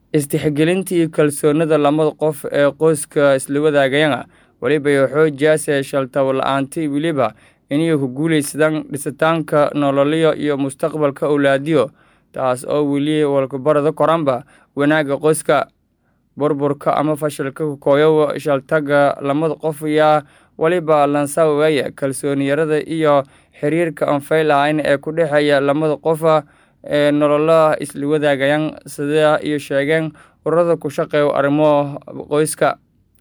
Is-tixgelinta iyo kalsoonida labada qof ee qoyska isla wadaagaya waliba xoojiyaase shaltaabo la'aanta weliba inay ku guuleysadaan dhisitaanka nololeyo iyo mustaqbalka awlaadiyo taas oo weli walbabarada koranba wanaagga qoyska burburka ama fashilka kooyow shaltaga labada qof ayaa waliba lansawaya kalsooni yarada iyo xiriirka aan fayl ahayn ee ku dhexeeya labada qof ee nololaha isla wadaagayaan sida iyo sheegeen ururada ku shaqeeya arrimo qoyska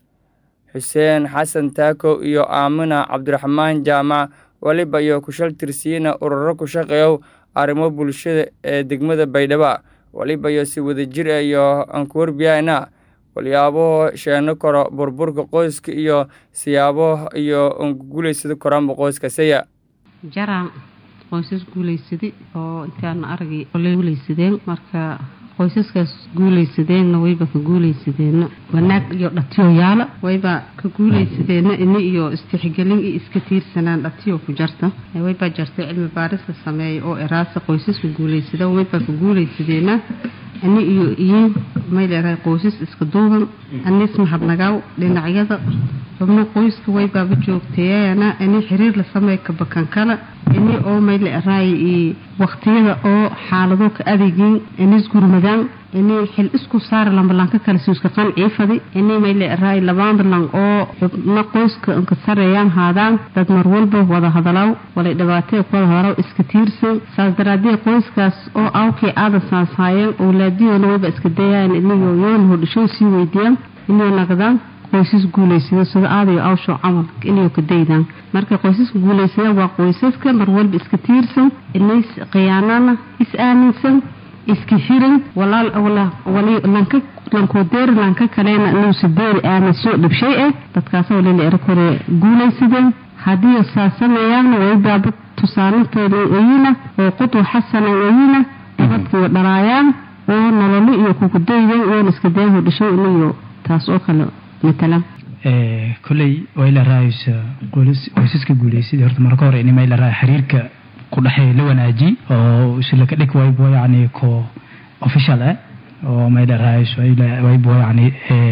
xuseen xasan taako iyo aamina cabdiraxmaan jaamac waliba iyo kushal tirsiina ururo ku shaqeeya arrimo bulshada ee degmada baydhabo waliba iyo si wadajir ah iyo ankuwarbiyana walyaabo sheeno karo burburka qoyska iyo siyaabo iyo guuleysada koraanba qoyska saya jaraan qoysas guuleysaday oo intaana aragay guuleysadeen marka qoysaskaas guuleysadeenna wayba ka guuleysadeenna wanaag iyo dhatiyo yaala wayba ka guuleysadeenna ini iyo istixgelin iyo iska tiirsanaan dhatiyo ku jarta waybaa jartay cilmi baaris la sameeyay oo eraasa qoysaska guuleysada waybaa ka guuleysadeenna ani iyo iyo mayleerahay qoysas iska duuban anis mahadnagaaw dhinacyada xubno qoyska waybaaba joogteeyana ini xiriir la sameey kabakan kale ini oo mayleerahay iyo waqtiyada oo xaalado ka adeegin inis gurmadaan ini xil isku saara lambalanka kale suuska qancii fadi ini mayleerahay labaandalan oo xubno qoyska inka sareeyaan haadaan dad mar walba wada hadalaaw walay dhibaatee ku wada hadalaaw iska tiirsan saas daraadee qoyskaas oo awkii aada saashaayeen owlaadiyoona wayba iska dayaan iniyo yoon hodhishow sii weydiiyaan inuu naqdaan qoysas guuleysada sida aadayo awsho camal inay ka daydaan marka qoysaska guuleysada waa qoysaska mar walba iska tiirsan inays khiyaanana is aaminsan iska hiran walaal wali lanka lankoodeeri lanka kalena inuusa deeri aaminso dhibshay ah dadkaas walila era kore guuleysadeen haddii saasanayaana waybaaba tusaalintooda oyina oo qudwa xasana oyina dadkii dhalaayaan oo nololo iyo kukudaydan iyoona iska dayan hodhishay inayo taas oo kale koley wayla raayaysa qoysaska guuleysadii horta marka hore in mayla raaya xiriirka ku dhexeeya la wanaajiy oo islaka dhig waybo yacni ko official ah oo mayla raayayso waybo yacni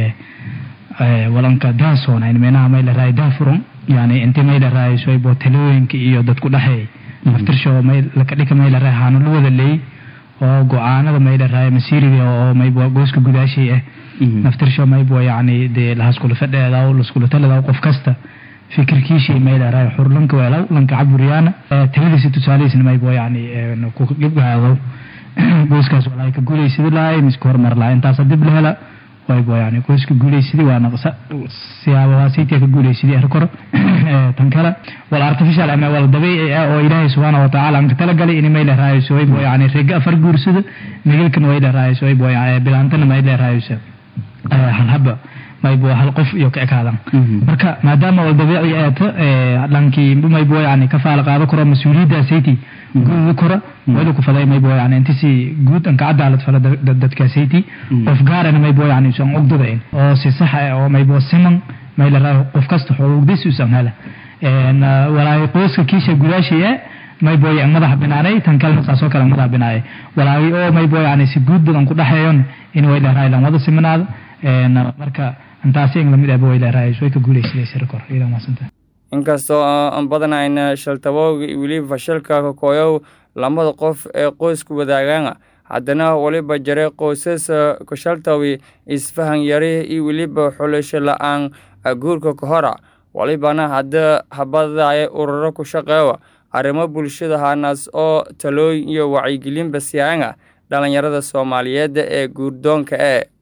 walanka daasoona in meenaha mayla raaya daafuran yani inti mayla raayayso waybo talooyinka iyo dad ku dhexeey naftirsho may laka dhika mayla raaya haanu la wada leey oo go-aanada mayla raaya masiiriga oo maybo gooska gudaashay ah naftirsho maybo yacni dee lahaskula fadheedaw laskula taladaw qof kasta fikirkiishii mayla raaya xur lanka weelaw lanka caburiyaana taladiisa tusaalihiisna maybo yacni gibgaado gooskaas walaa ka guuleysadi lahay miska horumar lahay intaasa dib la hela waybo yani qoyska guuleysadi waana siyaabahaasaytia ka guuleysadi er koro tan kale wal artificial ama wal dabiici ah oo ilaahay subxaana watacaala anka talagalay in mayla raayayso waybo yani rega afar guursada migalkan wayla raayayso waybo bilaantana mayla raayayso halhaba maybo hal qof iyo ka ekaadan marka maadaama wal dabiici eeto dhankii maybo yani ka faala qaado karo mas-uuliyaddaasaytii guudi kora wayla ku faday maybo yani intisi guud anka cadaalad fala dadkaasayti qof gaarana maybo yani usan ogdadayn oo si sax ah oo maybo siman mayla raayo qof kasta xoogdis usan hela walaahi qoyska kiisha gudaashaya maybo madaxa binaanay tan kalena saasoo kale madaxa binaayay walaahi oo maybo yani si guud badan ku dhexeeyon in wayla raayo lan wada siminaada marka intaasi in lamid ahba wayla raayayso way ka guuleysadaysa rekor iyada maasanta inkastoo aan badanayna shaltabowga iyo weliba fashilka kakooyow labada qof ee qoysku wadaagaan haddana waliba jare qoysas kashaltawi isfahan yari iyo weliba xulasho la-aan guurka ka hora walibana hadda habadaya ururo ku shaqeewa arrimo bulshada hanaas oo talooyin iyo wacyigelinba siyaanga dhalinyarada soomaaliyeed ee guurdoonka ee